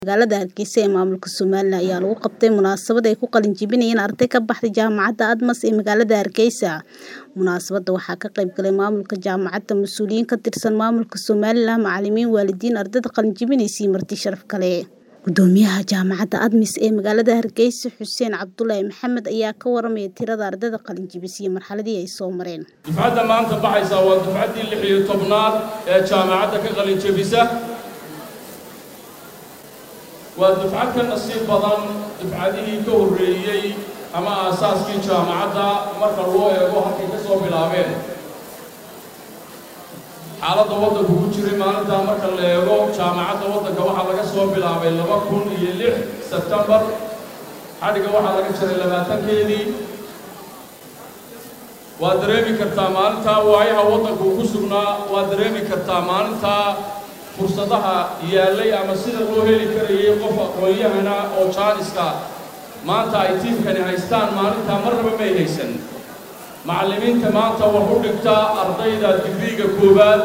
Magaalada Hargeysa ee maamulka Somaliland ayaa lagu qabtay munaasabad ay ku qalin jebinayeen arday ka baxday Jaamacadda Admas ee magaalada Hargeysa. Munaasabadda waxaa ka qayb galay maamulka jaamacadda, mas'uuliyiin ka tirsan maamulka Somaliland, macallimiin, waalidiin, ardayda qalin jebinaysay iyo marti sharaf kale. Gudoomiyaha Jaamacadda Admis ee magaalada Hargeysa, Xuseen Cabdullaahi Maxamed ayaa ka waramay tirada ardayda qalin jebisay iyo marxaladii ay soo mareen. dufcadda maanta baxaysa waa dufcaddii lix iyo tobnaad ee jaamacadda ka qalin jebisa waa dufcad ka nasiib badan dufcadihii ka horreeyey ama aasaaskii jaamacadda marka loo eego halkay ka soo bilaabeen xaaladda waddanku ku jiray maalintaa marka la eego jaamacadda waddanka waxaa laga soo bilaabay laba kun iyo lix sebtembar xadhigga waxaa laga jiray labaatankeedii waad dareemi kartaa maalintaa waayaha waddanku ku sugnaa waad dareemi kartaa maalintaa fursadaha yaallay ama sida loo heli karayay qof aqoon-yahana oo jaaniska maanta ay tiimkani haystaan maalintaa marnaba may haysan macallimiinta maanta wax u dhigta ardayda digriiga koowaad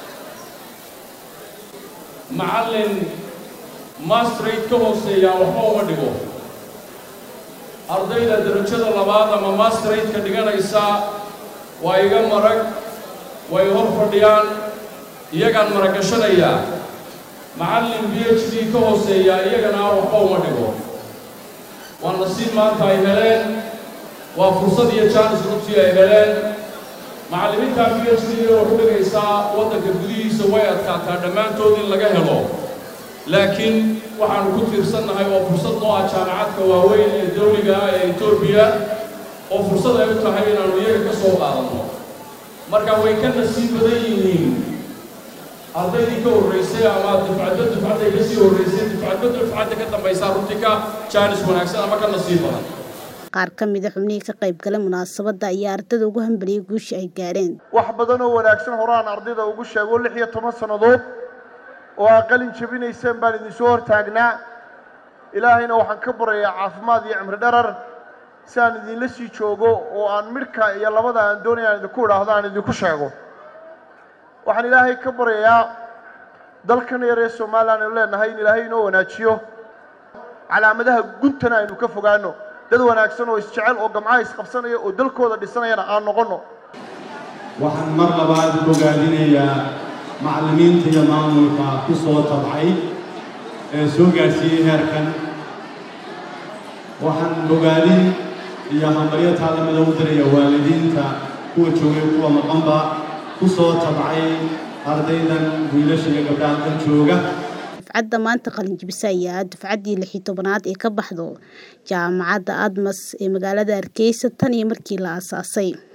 macallin mastrate ka hooseeyaa waxba uma dhigo ardayda darajada labaad ama mastrate-ka dhiganaysa waa iga marag way hor fadhiyaan iyagaan maragashanayaa macallin b h d ka hooseeyaa iyagana waxba uma dhigo waa nasiib maanta ay heleen waa fursad iyo jaanis runtii ay heleen macallimiinta b h d wax u dhigaysaa waddanka gudihiisa way adkaataa dhammaantood in laga helo laakiin waxaanu ku tiirsannahay waa fursad noo ah jaamacadka waaweyn ee dawliga ah ee etoobiya oo fursad ay u tahay inaannu iyaga ka soo qaadanno marka way ka nasiib badan yihiin ardaydii ka horraysay ama dufcaddo dufcadday ka sii horraysay dufcaddo dufcadda ka dambaysaa runtii ka jaanis wanaagsan ama ka nasiib badan Qaar ka mid ah xubnihii ka qayb galay munaasabadda ayaa ardayda ugu hambaliyay guusha ay gaareen. wax badan oo wanaagsan horaan ardayda ugu sheego lix iyo toban sannadood oo aa qalin jebinayseen baan idinsoo hortaagnaa ilaahayna waxaan ka baryayaa caafimaad iyo cimri dharar si aan idinla sii joogo oo aan midhka iyo labada aan doonaya aan idinku idhaahdo aan idinku sheego waxaan ilaahay ka baryayaa dalkan yar ee somalilan aynu leenahay in ilaahay inoo wanaajiyo calaamadaha guntana aynu ka fogaano dad wanaagsan oo isjecel oo gamcaha isqabsanaya oo dalkooda dhisanayana aan noqonno waxaan mar labaad bogaadinayaa macallimiinta iyo maamulka ku soo tabcay ee soo gaadhsiiyey heerkan waxaan bogaadin iyo hambalyo taalamada u diraya waalidiinta kuwa joogay kuwa maqanba ku soo tabcay ardaydan wiilasha iyo gabdhaha halkan jooga dufcadda maanta qalin jebisa ayaa ah dufcaddii lix iyo tobnaad ee ka baxdo jaamacadda Admas ee magaalada Hargeysa tan iyo markii la aasaasay